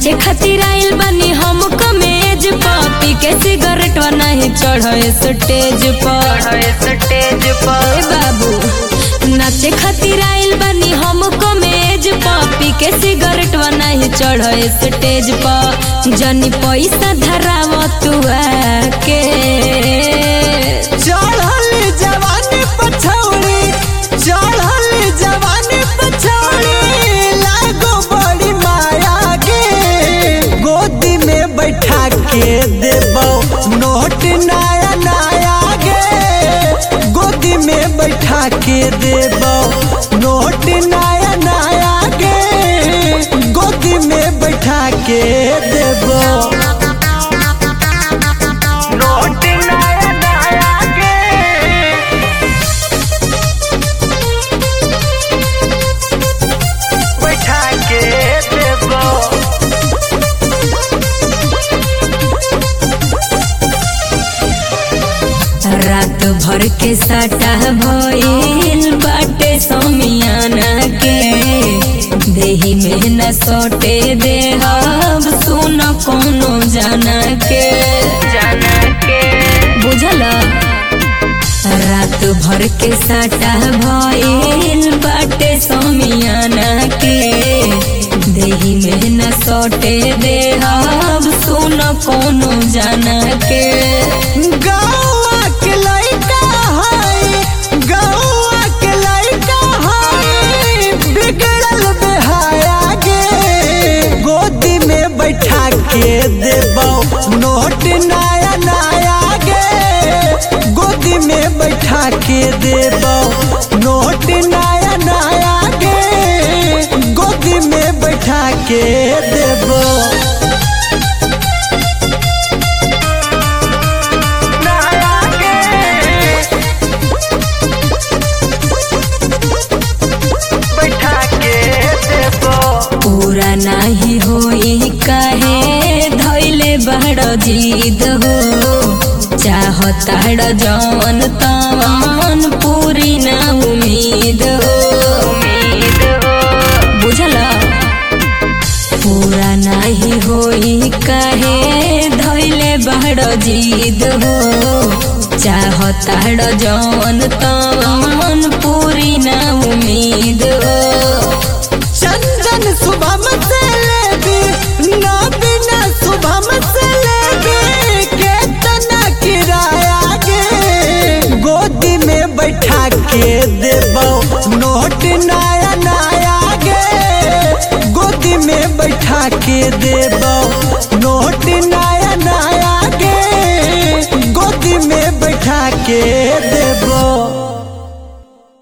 नाचे खातिर आइल बानी हम कमेज पी के सिगरेट नहीं चढ़े स्टेज पर स्टेज ए बाबू नाचे खातिर आइल बानी हम कमेज पी के सिगरेट नहीं चढ़े स्टेज पर जनी पैसा धराव तू के चढ़ल जवानी पछौड़ी चढ़ल जवानी पछौड़ी लागो बड़ी माया गे गोदी में बैठा के देबो नोट नया नया गे गोदी में बैठा के देबो नोट नया नया गे गोदी में बैठा के देबो नोट नया नया गे बैठा के देबो रात भर के सटा भइल बाटे समियाना के देही में न सोटे देहब सुन कोनो जाना के जाना के बुझल रात भर के सटा भइल बाटे समियाना के देही में न सोटे देहब सुन कोनो जाना के गौआ के लइका है गौआ के लइका है बिगड़ल बेहाया गे गोदी में बैठा के देबो नोट नया नया गे गोदी में बैठा के देबो नोट नया नया गे गोदी में बैठा के देबो नया गे बैठा के देबो पूरा नाही होई काहे धैले बड़ जीद हो चाहताड़ जवन तवन पूरी ना उम्मीद हो उम्मीद हो बुझल पूरा नाही होई काहे धैले बड़ जीद हो चाहताड़ जवन तवन